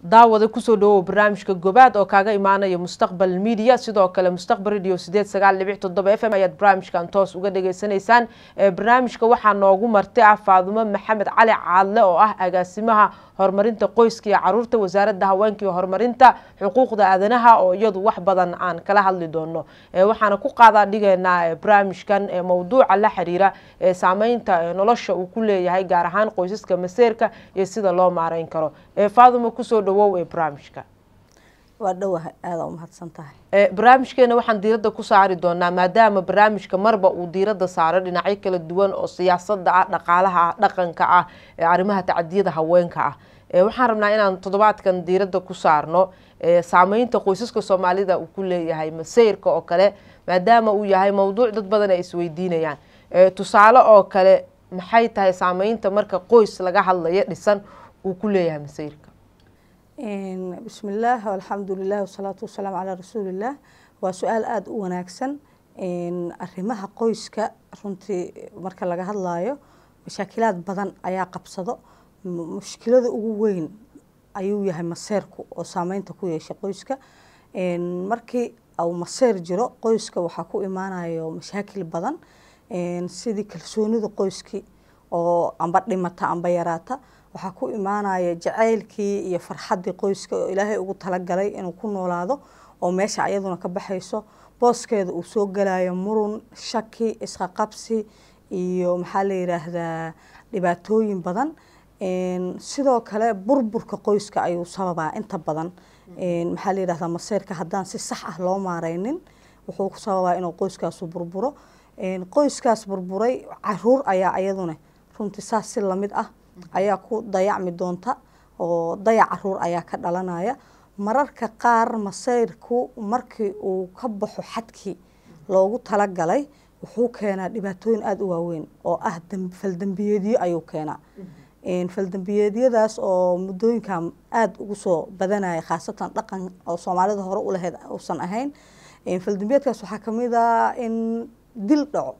daawada kusoo dhawow barnaamijka gobaad oo kaaga imaanaya mustaqbal media sidoo kale mustaqbal radio sideed sagaal dhibic toddoba f m ayaad barnaamijkan toos uga dhageysanaysaan barnaamijka waxaa noogu martay ah faadumo maxamed cali caadle oo ah agaasimaha horumarinta qoyska iyo caruurta wasaaradda haweenka iyo horumarinta xuquuqda aadanaha oo iyadu wax badan aan kala hadli doono waxaana ku qaadaa dhigaynaa barnaamijkan mowduuca la xiriira saameynta nolosha uu ku leeyahay gaar ahaan qoysaska maseerka iyo sida loo maareyn karo faadumo kusoo dhawow ee barnaamijka waa dhowahay aada umahadsan tahay barnaamijkeena waxaan diiradda ku saari doonaa maadaama barnaamijka marba uu diiradda saaro dhinacyo kala duwan oo siyaasada ah dhaqaalaha ah dhaqanka ah arrimaha tacadiyada haweenka ah waxaan rabnaa inaan toddobaadkan diiradda ku saarno saameynta qoysaska soomaalida uu ku leeyahay maseyrka oo kale maadaama uu yahay mowduuc dad badan ay isweydiinayaan tusaale oo kale maxay tahay saameynta marka qoys laga hadlayo dhisan uu ku leeyahay maseyrka bismi illaah alxamdu lilah wasalaatu wasalaamu calaa rasuulillaah waa su-aal aada u wanaagsan arrimaha qoyska runtii marka laga hadlaayo mashaakilaad badan ayaa qabsado mushkilada ugu weyn ayuu yahay maseerku oo saameynta ku yeesha qoyska markii uu maseer jiro qoyska waxaa ku imaanayo mashaakil badan sidii kalsoonida qoyskii oo amba dhimata amba yaraata waxaa ku imaanaya jacaylkii iyo farxaddii qoyska oo ilaahay ugu talagalay inuu ku noolaado oo meesha ayaduna ka baxayso booskeeda uu soo galayo murun shaki isqaqabsi iyo maxaa la yidhaahdaa dhibaatooyin badan sidoo kale burburka qoyska ayuu sababaa inta badan maxaa la yidhahdaa maseyrka haddaan si sax ah loo maareynin wuxuu ku sababaa inuu qoyskaasu burburo qoyskaas burburay caruur ayaa ayaduna runtii saas si lamid ah ayaa ku dayacmi doonta oo dayac caruur ayaa ka dhalanaya mararka qaar masayrku markii uu ka baxo xadkii loogu talagalay wuxuu keenaa dhibaatooyin aada u waaweyn oo ah faldembiyeedyo ayuu keenaa faldembiyeedyadaas oo muddooyinkan aada ugu soo badanaya khaasatan dhaqan oo soomaalida hore u lahayd uusan ahayn faldembiyeedkaas waxaa kamid a in dil dhaco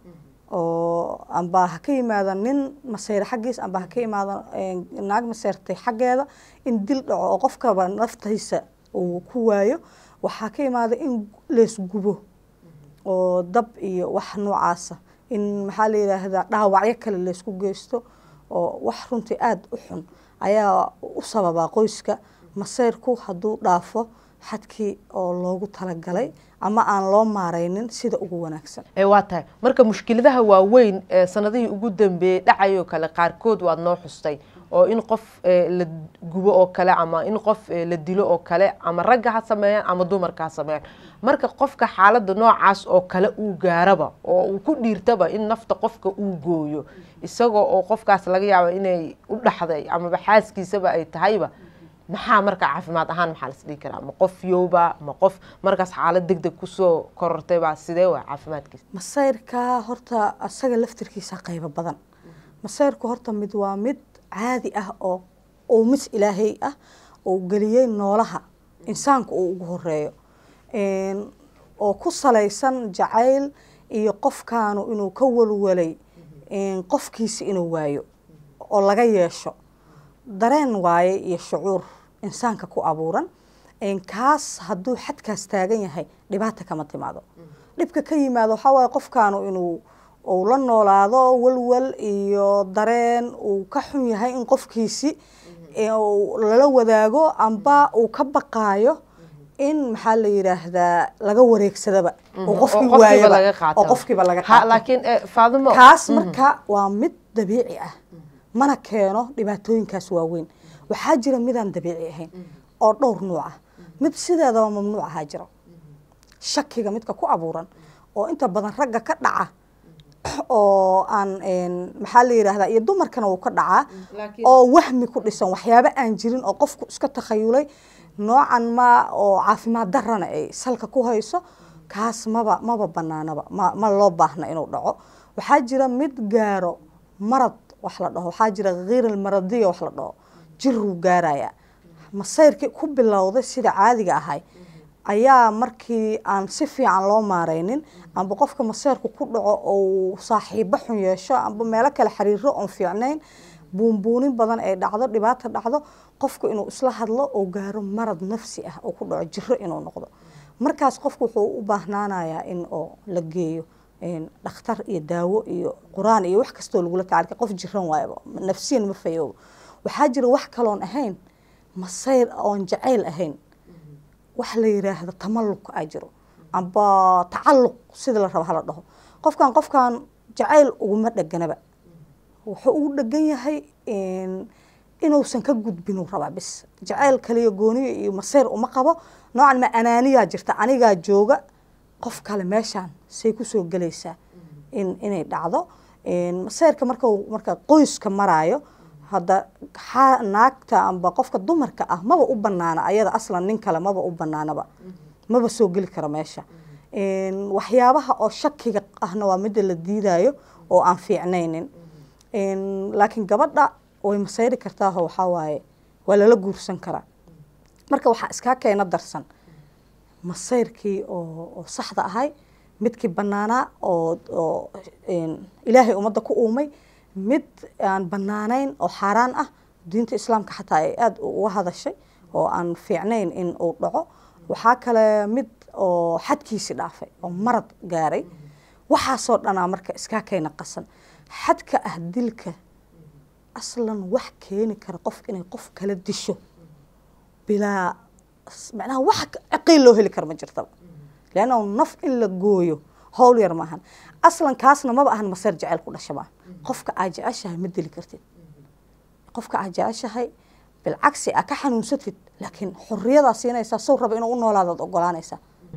oo amba ha ka yimaada nin maseyre xaggiis amba ha ka yimaado naag maseyrtay xaggeeda in dil dhaco oo qofkaba naftiisa uu ku waayo waxaa ka yimaada in leesgubo oo dab iyo wax noocaasa in maxaa la yidhaahdaa dhaawacyo kale laysku geysto oo wax runtii aada u xun ayaa u sababaa qoyska maseyrku hadduu dhaafo xadkii oo loogu talagalay ama aan loo maareynin sida ugu wanaagsan waa tahay marka mushkiladaha waaweyn ee sanadihii ugu dambeeyey dhacayoo kale qaarkood waad noo xustay oo in qof la gubo oo kale ama in qof la dilo oo kale ama ragga ha sameeyaan ama dumarka ha sameeyaan marka qofka xaaladda noocaas oo kale uu gaaraba oo uu ku dhiirtaba in nafta qofka uu gooyo isagoo oo qofkaas laga yaabo inay u dhaxday amaba xaaskiisaba ay tahayba maxaa marka caafimaad ahaan maxaa las dhihi karaa ma qof yowba ma qof markaas xaalad deg deg kusoo korortaybaa sidee waa caafimaadkiisa masayrka horta asaga laftirkiisa qaybo badan masayrku horta mid waa mid caadi ah oo uu mis ilaahay ah oo geliyey noolaha insaanka uu ugu horeeyo oo ku salaysan jacayl iyo qofkaanu inuu ka walwalay qofkiisa inuu waayo oo laga yeesho dareen waaye iyo shucuur insaanka ku abuuran kaas hadduu xadkaas taagan yahay dhibaata kama timaado dhibka ka yimaado waxaa waaye qofkaanu inuu uu la noolaado walwal iyo dareen uu ka xun yahay in qofkiisi lala wadaago amba uu ka baqaayo in maxaa la yidhaahdaa laga wareegsadaba oo qofkii waayaba oo qofkiiba laga qaato kaas marka waa mid dabiici ah mana keeno dhibaatooyinkaas waaweyn waxaa jira midaan dabiici ahayn oo dhowr nuuc ah mid sideedaba mamnuuc ahaa jiro shakiga midka ku abuuran oo inta badan ragga ka dhaca oo aan maxaa la yidhaahdaa iyo dumarkana wuu ka dhacaa oo wahmi ku dhisan waxyaabo aan jirin oo qofku iska takhayulay noocan ma oo caafimaad darana ay salka ku hayso kaas maba maba banaanaba ma ma loo baahna inuu dhaco waxaa jira mid gaaro marad wax la dhaho waxaa jira khiiral maradiya wax la dhaho jiruu gaaraya masayrkii ku bilowday sida caadiga ahay ayaa markii aan si fiican loo maareynin amba qofka maseyrku ku dhaco ou saaxiibo xun yeesho amba meelo kale xiriiro oon fiicnayn buunbuunin badan ay dhacdo dhibaata dhacdo qofku inuu isla hadlo oo gaaro marad nafsi ah oo ku dhaco jiro inuu noqdo markaas qofku wuxuu u baahnaanayaa in oo la geeyo dhakhtar iyo daawo iyo qur-aan iyo wax kastoo lagula tacalka qof jiran waayaba nafsiyan ma fayoobo waxaa jira wax kaloon ahayn masayr oon jacayl ahayn wax la yiraahdo tamalluq aa jiro amba tacalluq sida la rabo hala dhaho qofkan qofkan jacayl uguma dheganaba wuxuu ugu dhegan yahay inuusan ka gudbinuu rabaa bis jacayl kaliya gooniyo iyo masayr uma qabo noocan ma anaaniyaa jirta anigaa jooga qof kale meeshaan say kusoo gelaysaa in inay dhacdo masayrka marka marka qoyska maraayo hadda naagta amba qofka dumarka ah maba u banaana ayada aslan nin kale maba u banaanaba maba soo geli kara meesha waxyaabaha oo shakiga ahna waa midda la diidayo oo aan fiicnaynin laakiin gabadha way masayri kartaaho waxaa waaye waa lala guursan karaa marka waxaa iskaa keena darsan masayrkii oo saxda ahay midkii banaanaa oo oo ilaahay ummadda ku uumay mid aan banaanayn oo xaaraan ah diinta islaamka xataa ay aada uga hadashay oo aan fiicnayn in uu dhaco waxaa kale mid oo xadkiisi dhaafay oo marad gaaray waxaasoo dhanaa marka iskaa keena qasan xadka ah dilka aslan wax keeni kara qof inay qof kala disho bilaa macnaha wax ciqiil loo heli kara ma jirtaba leanna naf in la gooyo howl yar maahan aslan kaasna maba ahan maseer jeceyl ku dhasha maa qofka aa jeceshahay ma dili kartid qofka aa jeceshahay bilcagsi aa ka xanuunsatid laakiin xoriyadaa siinaysaa sow raba inuu u noolaadaad ogolaanaysaa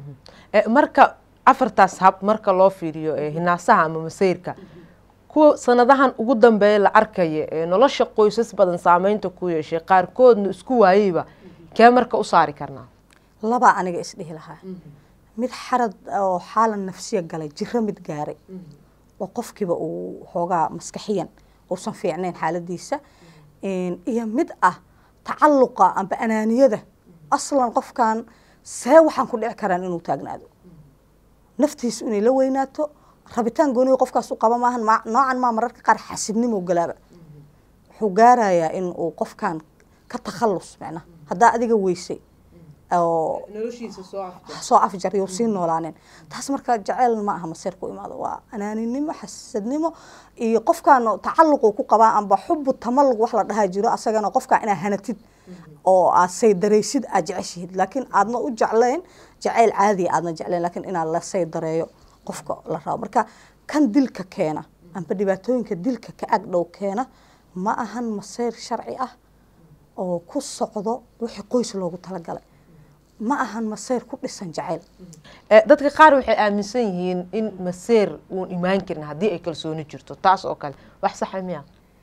marka afartaas hab marka loo fiiriyo hinaasaha ama masayrka kuwa sanadahan ugu dambeeya la arkaya ee nolosha qoysas badan saameynta ku yeeshay qaarkoodna isku waayeyba kee marka u saari karnaa labaa aniga isdhihi lahaa mid xarad oo xaalan nafsiya galay jiro mid gaaray oo qofkiiba uu xoogaa maskaxiyan uusan fiicnayn xaaladiisa iyo mid ah tacalluqa amba anaaniyada aslan qofkan see waxaan ku dhici karaan inuu taagnaado naftiisu inay la weynaato rabitaan gooniga qofkaas u qaba maahan noocan maa mararka qaar xasibnimo galaaba wuxuu gaarayaa in uu qofkan ka takhallus macnaha haddaa adiga weysay oo soo afjar you sii noolaaneen taas marka jaceyl ma aha maseer ku imaado waa anaaninimo xasadnimo iyo qofkan tacalluquu ku qabaa amba xubu tamalluq wax la dhahaa jiro asagana qofkaa inaa hanatid oo aad saydaraysid aad jeceshihid laakiin aadna u jeclayn jaceyl caadiya aadna jeclayn laakiin inaad la saydareeyo qofka la rabo marka kan dilka keena amba dhibaatooyinka dilka ka agdhow keena ma ahan maseyr sharci ah oo ku socdo wixii qoys loogu talagalay ma ahan maseyr ku dhisan jacayl dadka qaar waxay aaminsan yihiin in maseyr uun imaan karin haddii ay kalsooni jirto taas oo kale wax saxa miya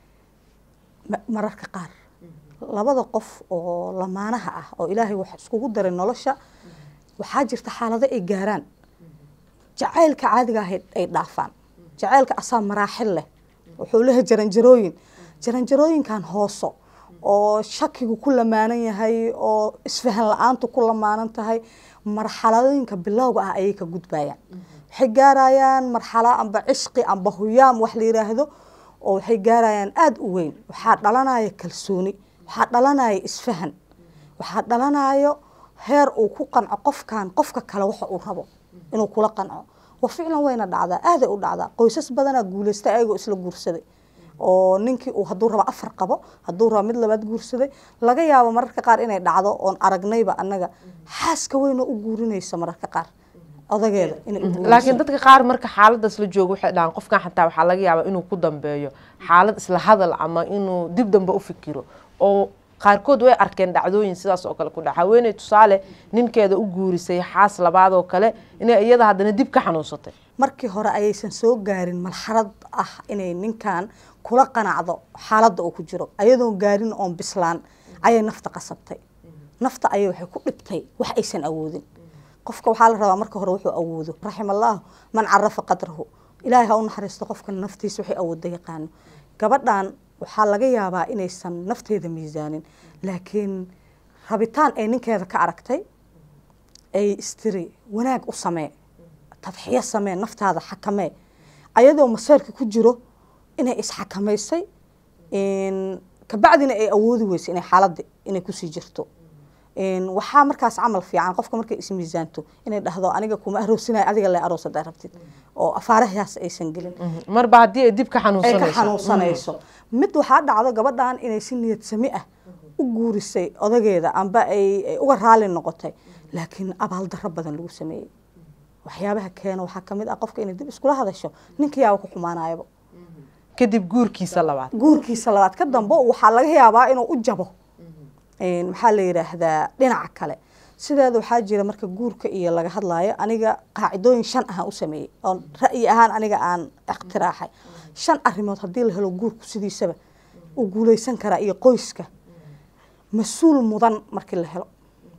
mararka qaar labada qof oo lamaanaha ah oo ilaahay wax iskugu daray nolosha waxaa jirta xaalado ay gaaraan jacaylka caadiga ah ay dhaafaan jacaylka asaa maraaxil leh wuxuu leeyahay jaranjarooyin jaranjarooyinkan hooso oo shakigu ku lamaanan yahay oo isfahan la-aantu ku lamaanan tahay marxaladooyinka bilowga ah ayay ka gudbayaan waxay gaarayaan marxalo amba cishqi amba huyaam wax la yiraahdo oo waxay gaarayaan aada u weyn waxaa dhalanaya kalsooni waxaa dhalanaya isfahan waxaa dhalanayo heer uu ku qanco qofkan qofka kale waxa uu rabo inuu kula qanco wa ficlan wayna dhacdaa aaday u dhacdaa qoysas badanaa guulaysta ayagoo isla guursaday oo ninkii uu hadduu rabo afar qabo hadduu rabo mid labaad guursaday laga yaabo mararka qaar inay dhacdo oon aragnayba annaga xaaska weynoo u guurinaysa mararka qaar odageeda laakiin dadka qaar marka xaaladaas la joogo waxay dhahaan qofkan xataa waxaa laga yaabaa inuu ku dambeeyo xaalad isla hadal ama inuu dib dambe u fikiro oo qaarkood way arkeen dhacdooyin sidaas oo kale ku dhaca haweeney tusaale ninkeeda u guurisay xaas labaad oo kale inay iyada haddana dib ka xanuunsatay markii hore ayaysan soo gaarin marxalad ah inay ninkan kula qanacdo xaaladda uu ku jiro ayadoon gaarin oon bislaan ayay nafta qasabtay nafta ayay waxay ku dhibtay wax aysan awoodin qofka waxaa la rabaa marka hore wuxuu awoodo raximallahu man carafa qadrahu ilaahay ha u naxariisto qofka naftiisa waxay awoodda yaqaano gabadhan waxaa laga yaabaa inaysan nafteeda miisaanin laakiin rabitaan ay ninkeeda ka aragtay ay istiri wanaag u samee tadxiyo samee naftaada xakamee ayadoo maseerka ku jiro inay isxakamaysay kabacdina ay awoodi weysa inay xaaladda inay kusii jirto waxaa markaas camal fiican qofka markay ismiisaanto inay dhahdo aniga kuma aroosinayo adiga le aroos hadaa rabtid oo afaarahaas aysan gelin marba haddii ay dib ka ay ka xanuunsanayso xanuunsanayso mid waxaa dhacdo gabadhan inay si niyad sami ah u guurisay odageeda amba ay ay uga raali noqotay laakiin abaaldaro badan lagu sameeyey waxyaabaha keena waxaa kamid ah qofka inay dib iskula hadasho ninkayaaba ku xumaanayaba kadib guurkiisa labaad guurkiisa labaad ka dambe waxaa laga yaabaa inuu u jabo maxaa la yidhaahdaa dhinaca kale sideeda waxaa jira marka guurka iyo laga hadlaayo aniga qaacidooyin shan ahaan u sameeyey oo ra'yi ahaan aniga aan ikhtiraaxay shan arrimood haddii la helo guurku sidiisaba uu guuleysan karaa iyo qoyska mas-uul mudan markii la helo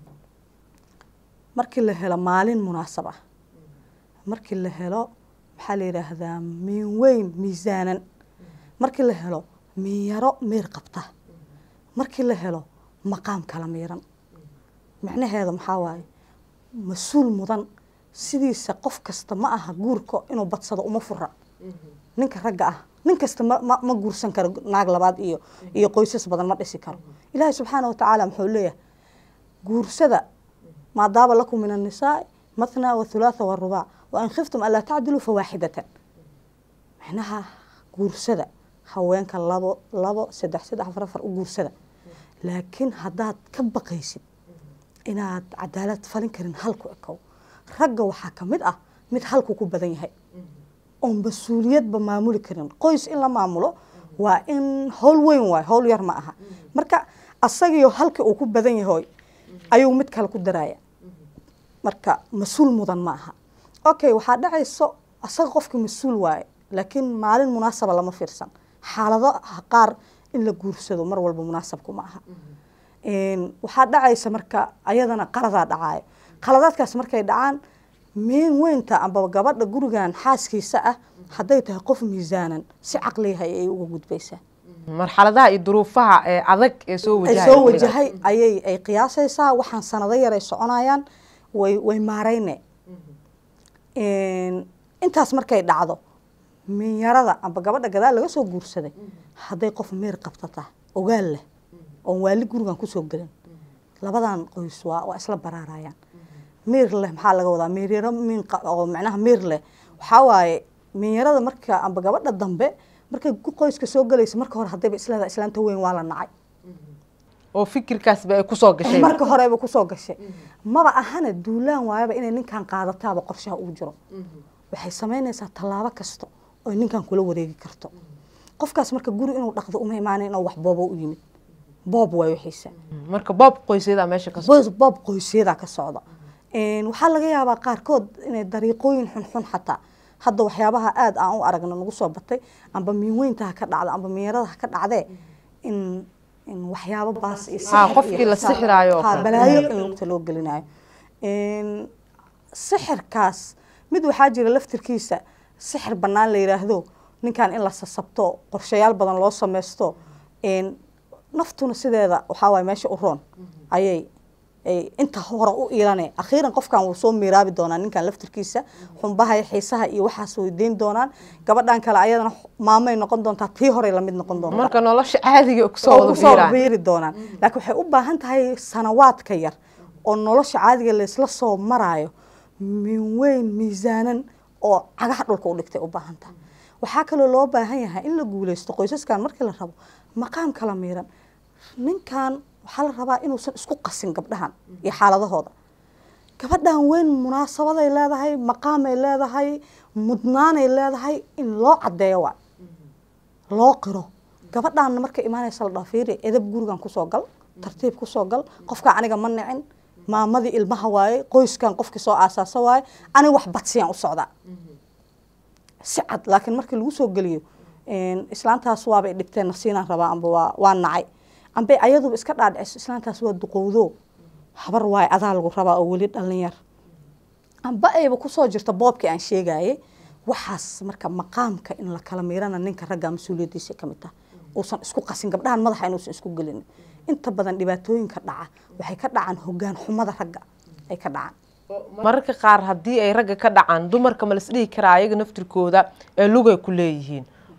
markii la helo maalin munaasab ah markii la helo maxaa la yidhaahdaa miin weyn miisaanan markii la helo miinyaro meer qabta markii la helo maqaam kala miiran micnaheeda maxaa waaye mas-uul mudan sidiisa qof kasta ma aha guurka inuu badsado uma fura ninka ragga ah nin kasta ma ma ma guursan karo naag labaad iyo iyo qoysas badan ma dhisi karo ilaahay subxaana wa tacaala muxuu leeyahay guursada maadaaba lakum min annisaai mathna wathulaatha warubaac wa in khiftum anlaa tacdiluu fawaaxidatan micnaha guursada haweenka labo labo saddex saddex afar afar u guursada laakiin haddaad ka baqaysid inaad cadaalad falin karin halku ekow ragga waxaa ka mid ah mid halku ku badan yahay oon mas-uuliyadba maamuli karin qoys in la maamulo waa in howl weyn waay howl yar ma aha marka asagiyo halkii uu ku badan yahoy ayuu mid kale ku daraya marka mas-uul mudan ma aha okay waxaa dhacayso asaga qofka mas-uul waaye laakiin maalin munaasaba lama fiirsan xaalado qaar in la guursado mar walba munaasabku ma aha waxaa dhacaysa marka ayadana qaladaa dhacaayo qaladaadkaas markay dhacaan meen weynta amba gabadha gurigan xaaskiisa ah hadday tahay qof miisaanan si caqliyahay ay uga gudbaysaa marxaladaha iyo duruufaha ee adag ee soo ay wajahay soo wajahay ayay ay qiyaasaysaa waxaan sanado yar ay soconayaan way way maarayne intaas markay dhacdo minyarada amba gabadha gadaal laga soo guursaday hadday qof meer qabtata ogaal leh oon waali gurigan kusoo gelin labadan qoys waa waa isla baraarayaan miir leh maxaa laga wadaa miiryaro miin qa- oo macnaha miir leh waxaa waaye miinyarada marka amba gabadha dambe markay gu- qoyska soo gelaysa marka hore haddayba isleedahay islaanta weyn waa la nacay oo fikirkaasba ay kusoo gashay marka horeba kusoo gashay maba ahana duulaan waayaba inay ninkan qaadataaba qorshaha ugu jiro waxay samaynaysaa tallaabo kasta oy ninkan kula wareegi karto qofkaas marka guri inuu dhaqdo uma imaana inuu wax boobo u yimid boob waay wixiisa marka boob qoysyada meesha ka soo boos boob qoysyadaa ka socda waxaa laga yaabaa qaarkood inay dariiqooyin xunxun xataa hadda waxyaabaha aada aan u aragno nagu soo batay amba miinweynta ha ka dhacda amba miinyarada ha ka dhacdee in in waxyaabo baas iyo Ha, sixir qofkii iyo la xisaab- sixiraayo oo ha, kale. balaayo in lugta loo gelinayo sixirkaas mid waxaa jira laftirkiisa sixir bannaan la yidhaahdo ninkan in la sasabto qorshayaal badan loo sameysto naftuna sideeda waxaa waaye meesha u roon ayay ay inta hore u iilane akhiiran qofkan wuu soo miiraabi doonaa ninkan laftirkiisa xumbaha iyo xiisaha iyo waxaas weydiin doonaan gabadhan kale ayadana maamay noqon doontaa tii horey lamid noqon doontaa marka nolosha caadiga kusoo oo wada kusoo biiraan biiri doonaan laakiin waxay u baahan tahay sanawaadka yar oo nolosha caadiga laysla soo maraayo min weyn miisaanan oo cagaha dhulka u dhigtay u baahan tahay waxaa kaloo loo baahan yahay in la guuleysto qoysaskan markii la rabo maqaam kala miiran ninkan waxaa la rabaa inuusan isku qasin gabdhahan iyo xaaladahooda gabadhan weyn munaasabaday leedahay maqaamay leedahay mudnaanay leedahay in loo caddeeyo waa loo qiro gabadhaana markay imaanaysa la dhaho fiiri edab gurigan kusoo gal tartiib kusoo gal qofkaa aniga ma nicin maamadii ilmaha waaye qoyskan qofkii soo aasaasa waaye ani wax badsiyaan u socdaa si cad laakiin markii lagu soo geliyo islaantaas waabay dhibteen nasiinaan rabaa amba waa waa nacay amba ayaduba iska dhaadhiciso islaantaas waa duqowdo habar waaye adaa lagu rabaa oo weli dhalinyar amba ayba kusoo jirta boobkii aan sheegaye waxaas marka maqaamka in la kala miirana ninka ragga mas-uuliyadiisa ka mid taha uusan isku qasin gabdhahan madaxa inuusan isku gelin inta badan dhibaatooyinka dhaca waxay ka dhacaan hogaan xumada ragga ay ka dhacaan mararka qaar haddii ay ragga ka dhacaan dumarka ma las dhihi karaa ayaga naftirkooda ee lugay ku leeyihiin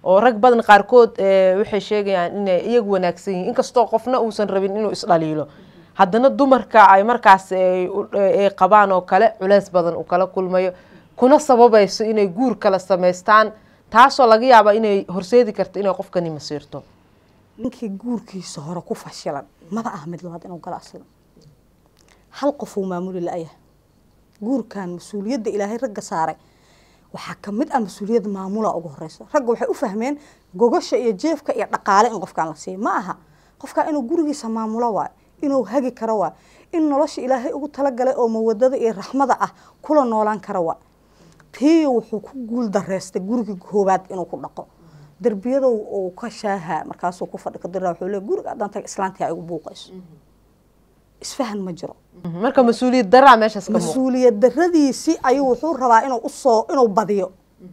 oo rag badan qaarkood waxay sheegayaan inay iyagu wanaagsan yihiin inkastoo qofna uusan rabin inuu isdhaliilo haddana dumarka ay markaas ay qabaan oo kale culeys badan uu kala kulmayo kuna sababayso inay guur kala samaystaan taasoo laga yaaba inay horseedi karto inay qofkani masiirto ninkii guurkiisa hore ku fashilan maba ah mid labaad inuu galo aslan hal qof uu maamuli la-yahay guurkan mas-uuliyadda ilaahay ragga saaray waxaa kamid ah mas-uuliyadda maamula ugu horeysa ragga waxay u fahmeen gogasha iyo jeefka iyo dhaqaale in qofkaan la siiyo ma aha qofkaa inuu gurigiisa maamulo waayo inuu hagi karo waayo in nolosha ilaahay ugu talagalay oo mawadada iyo raxmada ah kula noolaan kara waa tiiyo wuxuu ku guul dareystay gurigii koobaad inuu ku dhaqo derbiyada uu ka shaaha markaasuu ku fadhi kadira wuxuu le guriga haddaan taga islaantii ay ugu buuqayso isfahan ma jiro marka mas-uuliyad daraa meeshaas ka muuqda mas-uuliyad daradiisii ayuu wuxuu rabaa inuu usoo inuu badiyo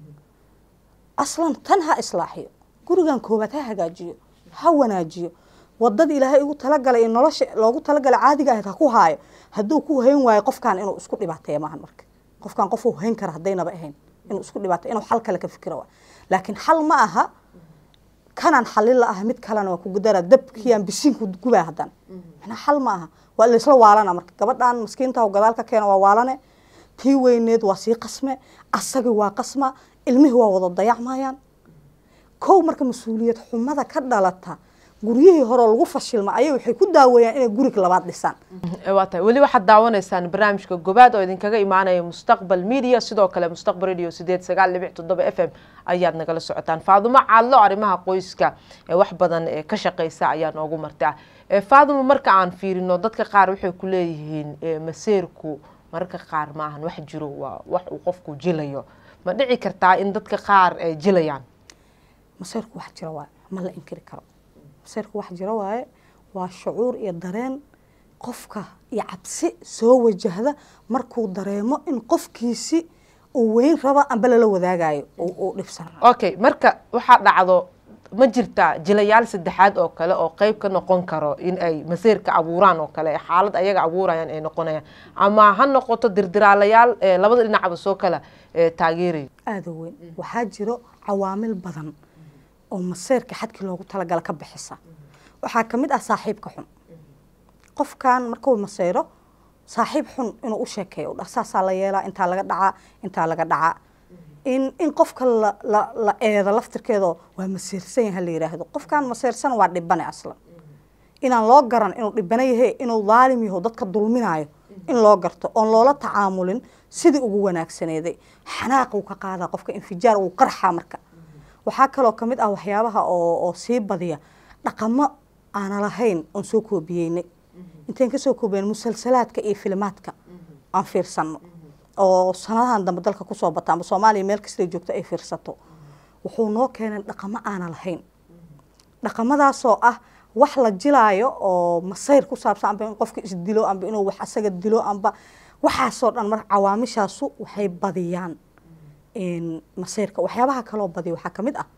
aslan tan ha islaaxiyo gurigan koobaad ha hagaajiyo ha wanaajiyo wadadii ilaahay ugu talagalay nolosha loogu talagalay caadiga ahayd ha ku haayo hadduu ku hayn waayo qofkan inuu isku dhibaateeya maahan marka qofkan qof uu hayn kara haddaynaba ahayn inuu isku dhibaateeyo inuu xal kale ka fikira waa laakiin xal ma aha kanaan xalin la ah mid kalena waa kugudara dabkiyaan bisiinku gubaa haddana manaa xal ma aha waa laysla waalana marka gabadhan maskiinta gadaal ka keena waa waalane tii weyneed waa sii qasme asagii waa qasma ilmihii waa wada dayacmayaan kow marka mas-uuliyad xumada ka dhalata guryihii hore lagu fashilma ayay waxay ku daaweeyaan inay gurig labaad dhisaan waa tahay weli waxaad daawanaysaan barnaamijka gobaad oo idinkaga imaanaya mustaqbal media sidoo kale mustaqbal radio sideed sagaal dhibic toddoba f m ayaad nagala socotaan faadumo caadlo arrimaha qoyska ee wax badan ee ka shaqeysa ayaa noogu martaa faadumo marka aan fiirino dadka qaar waxay ku leeyihiin maseerku mararka qaar maahan wax jiro waa wax uu qofku jilayo ma dhici kartaa in dadka qaar ay jilayaan maseerku wax jira waaye ma la inkiri karo maseerku wax jira waaye waa shucuur iyo dareen qofka iyo cabsi soo wajahda markuu dareemo in qofkiisi uu weyn raba amba lala wadaagayo uu dhibsan okay marka waxaa dhacdo ma jirtaa jilayaal saddexaad oo kale oo qeyb ka noqon karo in ay maseerka abuuraan oo kale xaalad ayaga abuurayaan ay noqonayaan ama ha noqoto dirdiraalayaal labada dhinacba soo kala taageerayo aada u weyn waxaa jiro cawaamil badan oo maseerka xadkii loogu talagala ka bixisa waxaa kamid ah saaxiibka xun qofkan markuu maseyro saaxiib xun inuu u sheekeeyo dha saasaa la yeelaa intaa laga dhacaa intaa laga dhacaa in in qofka la la la eedo laftirkeedo waa maseersan yaha la yidhaahdo qofkan maseersan waa dhibane aslan inaan loo garan inuu dhibane yahe inuu daalim yaho dadka dulminayo in loo garto oon loola tacaamulin sidii ugu wanaagsaneeday xanaaq uu ka qaadaa qofka infijaar uu qarxaa marka waxaa kaloo kamid ah waxyaabaha oo oo sii badiya dhaqamo aana lahayn oon soo koobiyeynay intayn kasoo koobiyeen musalsalaadka iyo filimaadka aan fiirsano oo sanadahan dambe dalka kusoo bata ama soomaaliya meel kastay joogto ay fiirsato wuxuu noo keenay dhaqamo aana lahayn dhaqamadaasoo ah wax la jilaayo oo masayr ku saabsan amba in qofka isdilo amba inuu wax asaga dilo amba waxaasoo dhan mar cawaamishaasu waxay badiyaan masayrka waxyaabaha kaloo badiya waxaa kamid ah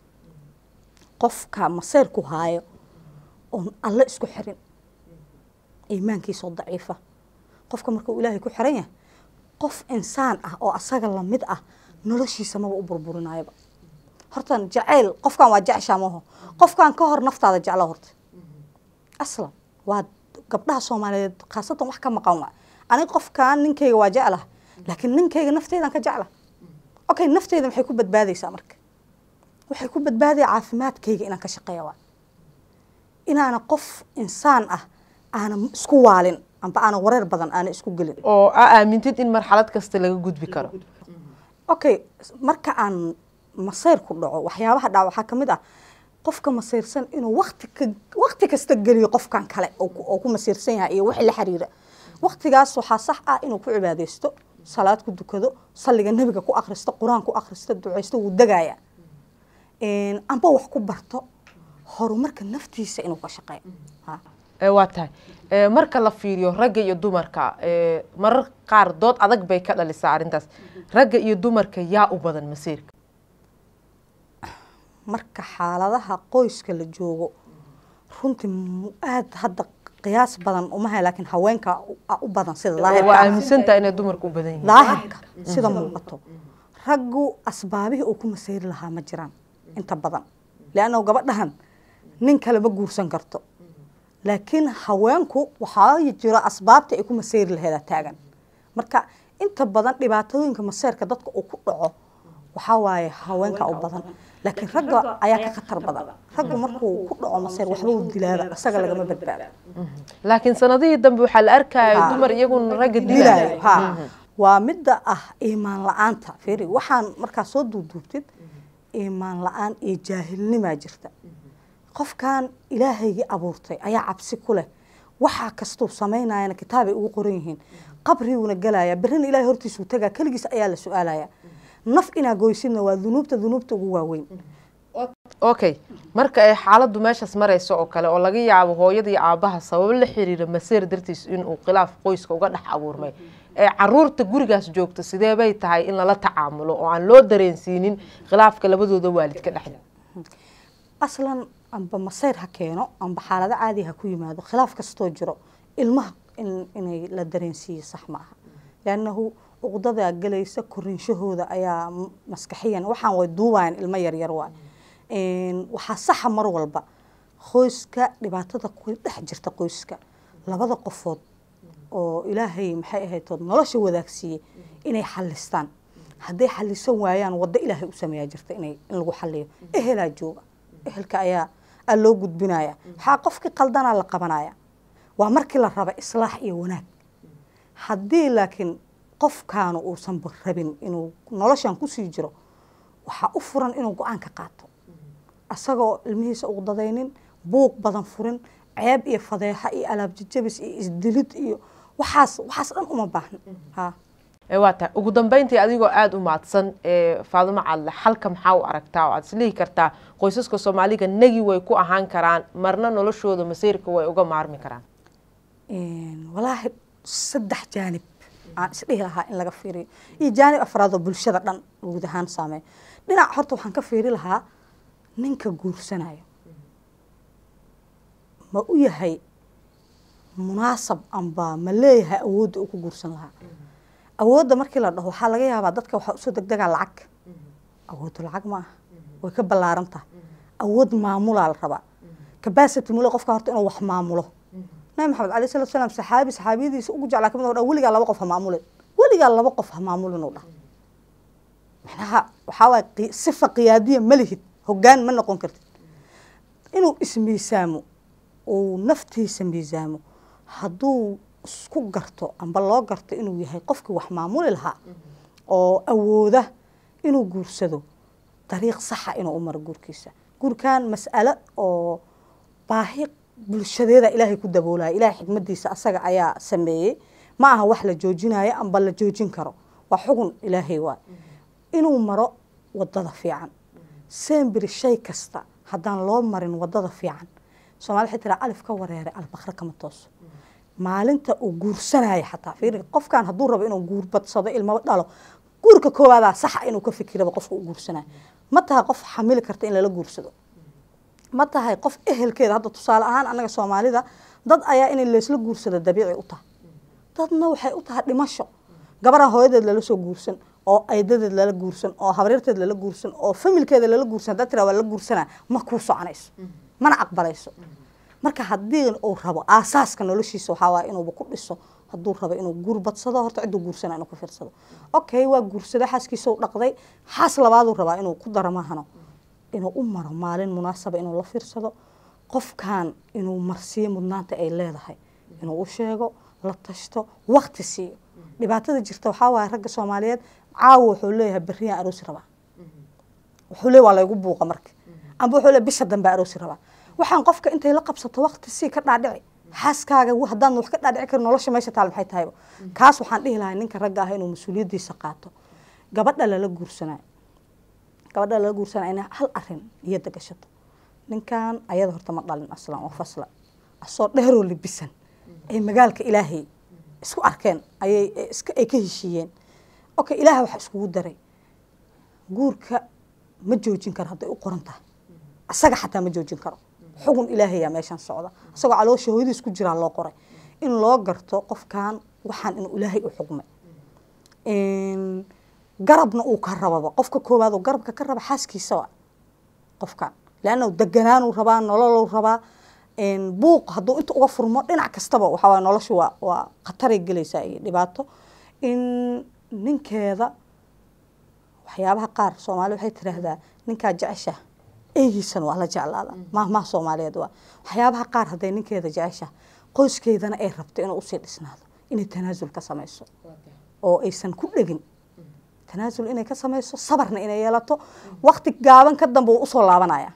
qofka masayrku haayo oon alle isku xirin iimaankiisoo daciifa qofka markuu ilaahay ku xiran yahay qof insaan ah oo asaga lamid ah noloshiisa maba u burburinayaba hortan jacayl qofkan waa jeceshaa maho qofkan ka hor naftaada jeclo horta aslan waa gabdhaha soomaaliyeed khaasatan wax ka maqan waa aniga qofkan ninkayga waa jeclah laakiin ninkayga nafteydan ka jecla okay nafteyda maxay ku badbaadaysaa marka waxay ku badbaadaya caafimaadkayga inaan ka shaqeeya waa inaana qof insaan ah aana isku waalin amba aana wareer badan aana isku gelin oo aa aamintid in marxalad kasta laga gudbi karo okay marka aan masayr ku dhaco waxyaabaha dhac waxaa kamid ah qofka masiirsan inuu wati ka wakti kasta geliyo qofkan kale oo ku masiirsan yahay iyo wixii la xiriira waktigaas waxaa sax ah inuu ku cibaadeysto salaad ku dukado salliga nebiga ku akristo qur-aan ku akristo duceysto wuu degaya amba wax ku barto horumarka naftiisa inuu ka shaqeeyo waa tahay marka la fiiriyo ragga iyo dumarka marar qaar dood adag bay ka dhalisaa arrintaas ragga iyo dumarka yaa u badan masiirka marka xaaladaha qoyska la joogo runtii aada hadda qiyaas badan umahay laakiin haweenka u badan sida waa aaminsantaha inay dumarka u badan yihiin daahirka sida muuqato raggu asbaabihii uu ku masayri lahaa ma jiraan inta badan leanna gabadhahan nin kale ma guursan karto laakiin haweenku waxaa jiro asbaabta ay ku maseyri laheeda taagan marka inta badan dhibaatooyinka maseerka dadka uu ku dhaco waxaa waaye haweenka u badan laakiin ragga ayaa ka khatar badan raggu markuu ku dhaco maseer waxba uu dilaaba isaga lagama badbaado laakiin sanadihii dambe waxaa la arkaya dumar iyaguna ragga dilaayo dilaayo ha waa midda ah iimaan la-aanta fiiri waxaan markaa soo duuduubtid iimaan la-aan iyo jaahilnimaa jirta qofkan ilaahaygii abuurtay ayaa cabsi ku leh waxaa kastuu samaynayana kitaabay ugu qoran yihiin qabriguuna gelaya berrina ilahay hortiisuu tagaa keligiis ayaa la su-aalaya naf inaa goysidna waa dunuubta dunuubta ugu waaweyn okay marka ay xaaladdu meeshaas marayso oo kale oo laga yaabo hooyada iyo aabaha sababo la xiriira maseer dartiis inuu khilaaf qoyska uga dhex abuurmay ee caruurta gurigaas joogta sidee bay tahay in lala tacaamulo oo aan loo dareensiinin khilaafka labadooda waalidka dhexda aslan amba maseyr ha keeno amba xaalado caadi ha ku yimaado khilaaf kastoo jiro ilmaha in inay la dareensiiyo sax ma aha liannahu uqdadaa gelaysa korinshahooda ayaa m- maskaxiyan waxaan way duubayan ilmo yaryar waay waxaa saxa mar walba qoyska dhibaatada ku dhex jirta qoyska labada qofood oo ilaahay maxay ahaytood nolosha wadaagsiiyey inay xalistaan hadday xalisan waayaan waddo ilaahay u sameeyaa jirta inay in lagu xaliyo ehelaa jooga ehelka ayaa aa loo gudbinaya waxaa qofkii qaldanaa la qabanaya waa markii la raba islaax iyo wanaag haddii laakiin qofkaanu uusan rabin inuu noloshan kusii jiro waxaa u furan inuu go-aan ka qaato asagoo ilmihiisa uqdadaynin buuq badan furin ceeb iyo fadeexo iyo alaabjajabis iyo isdilid iyo waxaas waxaas dhan uma baahna ha ee waa tahay ugu dambeyntii adigoo aada u mahadsan ee faadumo cadle xalka maxaa u aragtaa oo aad islihi kartaa qoysaska soomaaliga negi way ku ahaan karaan marna noloshooda masiirka way uga maarmi karaan walaahi saddex jaanib aan isdhihi lahaa in laga fiiriyo iyo jaanib afraadoo bulshada dhan guud ahaan saameeyo dhinac horta waxaan ka fiiri lahaa ninka guursanayo ma u yahay munaasab amba ma leeyahay awoodda uu ku guursan lahaa awoodda markii la dhaho waxaa laga yaabaa dadka waxaa usoo degdegaa lacag awooddu lacag ma aha way ka ballaaran tahay awood maamulaa la rabaa capacity mule qofka horta inuu wax maamulo nabi maxamed alayh salatu salaam saxaabi saxaabiyadiisa ugu jeclaa kamid ah weligaa laba qof ha maamulin weligaa laba qof ha maamulin uu dhah macnaha waxaa waay qi- sifa qiyaadiya ma lihid hoggaan ma noqon kartid inuu ismiisaamo uu naftiisa miisaamo hadduu isku garto amba loo garto inuu yahay qofkii wax maamuli lahaa oo awooda inuu guursado dariiq saxa inuu u maro guurkiisa guurkan mas'alo oo baahi bulshadeeda ilaahay ku daboolaya ilaahay xikmadiisa asaga ayaa sameeyey ma aha wax la joojinayo amba la joojin karo waa xugun ilaahay waay inuu maro wadada fiican sembiri shay kasta haddaan loo marin wadada fiican soomali waxay tiraa alif ka wareeray albakre kama tooso maalinta uu guursanaya xataa fiiri qofkan hadduu rabo inuu guurbadsado ilmo dhalo guurka koowaadaa saxa inuu ka fikiraba qofka uu guursanayo ma tahay qof xamili karta in lala guursado ma tahay qof ehelkeeda hadda tusaale ahaan annaga soomaalida dad ayaa inay laysla guursado dabiici u tahay dadna waxay u tahay dhimasho gabaraan hooyadeed lala soo guursan oo aydadeed lala guursan oo habaryarteed lala guursan oo familkeeda lala guursan haddaa tiraa waa la guursanaa ma kuu soconayso mana aqbalayso marka haddii uu rabo aasaaska noloshiisa waxaa waaya inuuba ku dhiso hadduu rabo inuu guur badsado horta cidduu guursana inuu ku fiirsado okay waa guursada xaaskiisa u dhaqday xaas labaaduu rabaa inuu ku daro maahano inuu u maro maalin munaasaba inuu la fiirsado qofkan inuu marsiiyo mudnaanta ay leedahay inuu u sheego la tashto wakti siiyo dhibaatada jirta waxaa waaya ragga soomaaliyeed caawa wuxuu leeyahay berriyaan aroosi rabaa wuxuu leeyahay waa laygu buuqa marka amba wuxuu leeyahay bisha dambe aroosi rabaa waxaan qofka intay la qabsato wakti sii ka dhaadhici xaaskaaga haddaan wax ka dhaadhici karin nolosha meesha taal maxay tahayba kaas waxaan dhihi lahaa ninka ragga ah inuu mas-uuliyaddiisa qaato gabadha lala guursanayo gabadha lala guursanaya inay hal arin niyadda gashato ninkan ayada horta ma dhalin aslan oo fasla asoo dheeroo libisan ay magaalka ilaahay isku arkeen ayay iska ay ka heshiiyeen okay ilaahay waxa iskugu daray guurka ma joojin karo hadday u qoran tahay asaga xataa ma joojin karo xugun ilaahayaa meeshan socda isagoo caloosha hooyadiis ku jiraa loo qoray in loo garto qofkan waxaan inuu ilaahay u xugmay garabna uu ka rababa qofka koowaad oo garabka ka raba xaaskiisa wa qofkan leanna deganaanuu rabaa nololuu rabaa buuq hadduu inta uga furmo dhinac kastaba waxaa waay noloshu waa waa khataray gelaysaa iyo dhibaato in ninkeeda waxyaabaha qaar soomaali waxay tiraahdaa ninkaa jecesha eygiisan waa la jeclaada mahmaha soomaaliyeed waa waxyaabaha qaar hadday ninkeeda jecesha qoyskeedana ay rabto inuu usii dhisnaado inay tanaasul ka samayso oo aysan ku dhegin tanaasul inay ka samayso sabarna inay yeelato wakti gaaban ka dambe uu usoo laabanaya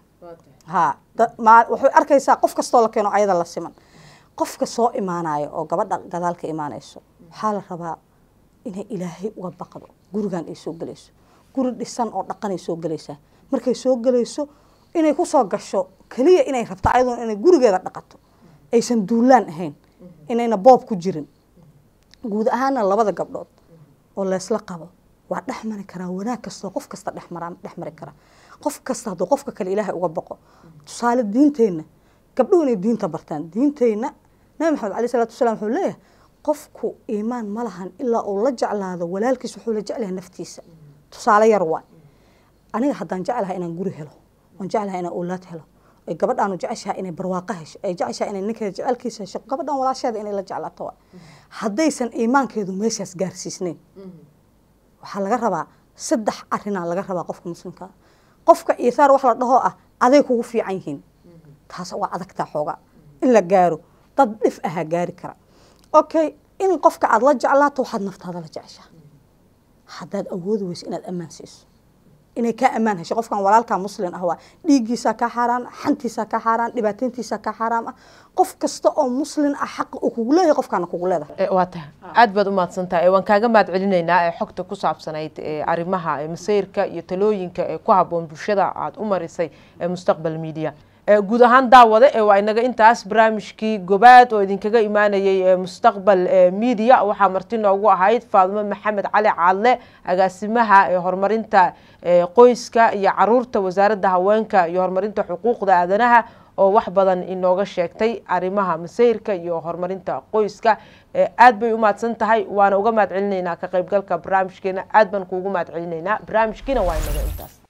ha waxay arkaysaa qof kastoo la keeno ayada la siman qofka soo imaanayo oo gabadha gadaal ka imaanayso waxaa la rabaa inay ilaahay uga baqdo gurigan ay soo gelayso guri dhisan oo dhaqanay soo gelaysaa markay soo gelayso inay kusoo gasho keliya inay rabto ayaduna inay gurigeeda dhaqato aysan duulaan ahayn inayna boob ku jirin guud ahaana labada gabdhood oo leesla qabo waa dhex mari karaa wanaag kastoo qof kasta dhexmara dhex mari kara qof kasta hadduu qofka kale ilaahay uga baqo tusaale diinteenna gabdhuhu inay diinta bartaan diinteenna nabi maxamed alai salatu wasalaam wuxuu leeyahay qofku iimaan ma lahan ilaa uu la jeclaado walaalkiis wuxuu la jeclahay naftiisa tusaale yar waay aniga haddaan jeclahay inaan guri helo oon jeclahay inaan owlaad helo ay gabadhaanu jeceshahay inay barwaaqo hesho ay jeceshahay inay ninkeeda jecelkiisa hesho gabadhan walaasheeda inay la jeclaato waay haddaysan iimaankeedu meeshaas gaarsiisnayn waxaa laga rabaa saddex arinaa laga rabaa qofka muslimkaa qofka iihaar wax la dhahoo ah aday kugu fiican yihiin taas waa adagtaa xoogaa in la gaaro dad dhif ahaa gaari kara okay in qofka aada la jeclaato waxaad naftaada la jeceshaa haddaad awoodi weyso inaad ammaan siiso inay kaa ammaan hesho qofkan walaalkaa muslin ah waa dhiiggiisaa kaa xaaraan xantiisaa kaa xaaraan dhibaateyntiisaa kaa xaaraam ah qof kasta oo muslin ah xaqa uu kugu leeyahay qofkaana kugu leedahay waa tahay aada baad umahadsantahay waan kaaga mahad celinaynaa ee xogta ku saabsanayd arrimaha masayrka iyo talooyinka ee ku habboon bulshada aada u marisay ee mustaqbal media guud ahaan daawade waa inaga intaas barnaamijkii gobaad oo idinkaga imaanayay mustaqbal media waxaa marti noogu ahayd faadimo maxamed cali caadle agaasimaha horumarinta qoyska iyo caruurta wasaaradda haweenka iyo horumarinta xuquuqda aadanaha oo wax badan inooga sheegtay arrimaha masayrka iyo horumarinta qoyska aad bay u mahadsan tahay waana uga mahad celinaynaa ka qaybgalka barnaamijkeena aad baan kuugu mahad celinaynaa barnaamijkiina waa inaga intaas